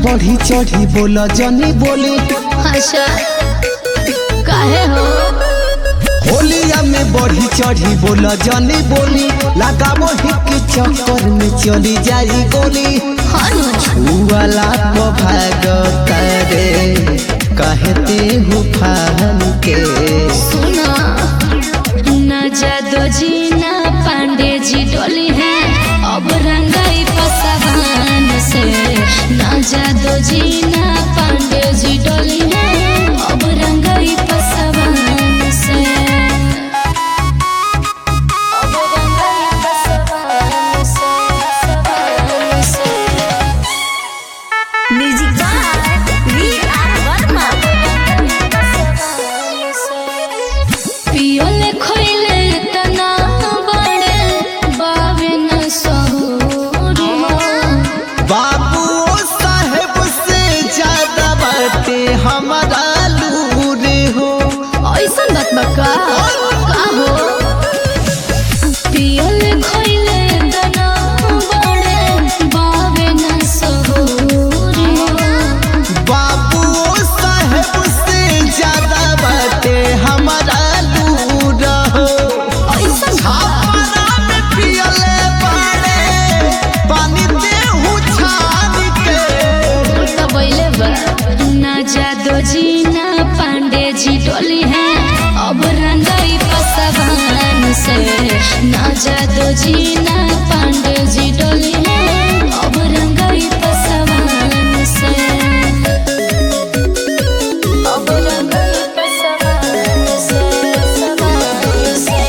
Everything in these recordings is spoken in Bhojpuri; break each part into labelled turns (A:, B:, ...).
A: बढ़ी चढ़ी बोला जनी बोली
B: अच्छा काहे हो
A: होलिया में बढ़ी चढ़ी बोला जनी बोली लगाबो हिक चक्कर में चली जाई गोली
B: हनु
A: वाला को भाग करे कहते हो फान के
B: सुना न जादो जी न पांडे जी डोली है अब रंगाई पसवान से न जादो जी न पांडे जी डोली है अब रंगाई पसवान से अब रंगाई पसवान से पसवान से music by V R Verma पियोले खोइले तना बड़े बावे न सहुरी
A: बाबू साहेब से ज्यादा बाटे हमारा लूरे हो
B: ऐसन बात बका का हो पियोले खोइले तना बड़े बावे न सहुरी
A: बाबू साहेब से ज्यादा बाटे हमारा लूर हो
B: ऐसन
A: छापरा में पियले बाड़े पानी देहू छान के
B: तबैले बा ना जादो जी ना पांडे जी डोली है अब रंगाई पसवान से ना जादो जी ना पांडे जी डोली है अब रंगाई पसवान से अब रंगाई पसवान से पसवान से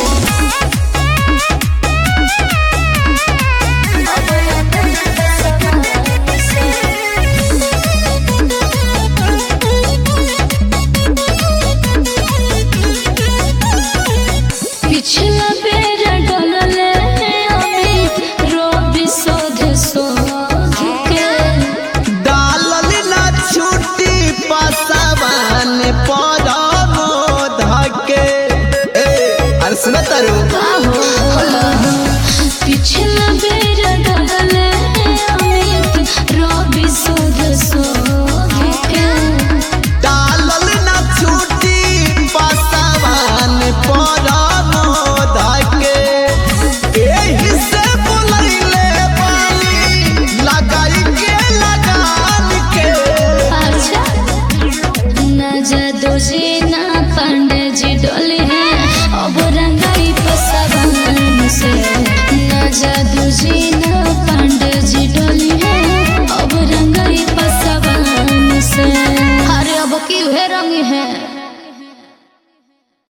B: अब रंगाई पसवान से पिछला बेर डलले अमित रोबी शोध शोध के
A: डालल ना छुट्टी पसवान पर धके अरे सुन तारू
B: पिछला बेर डलले अमित रोबी शोध शोध के
A: डालल ना छुट्टी पसवान पर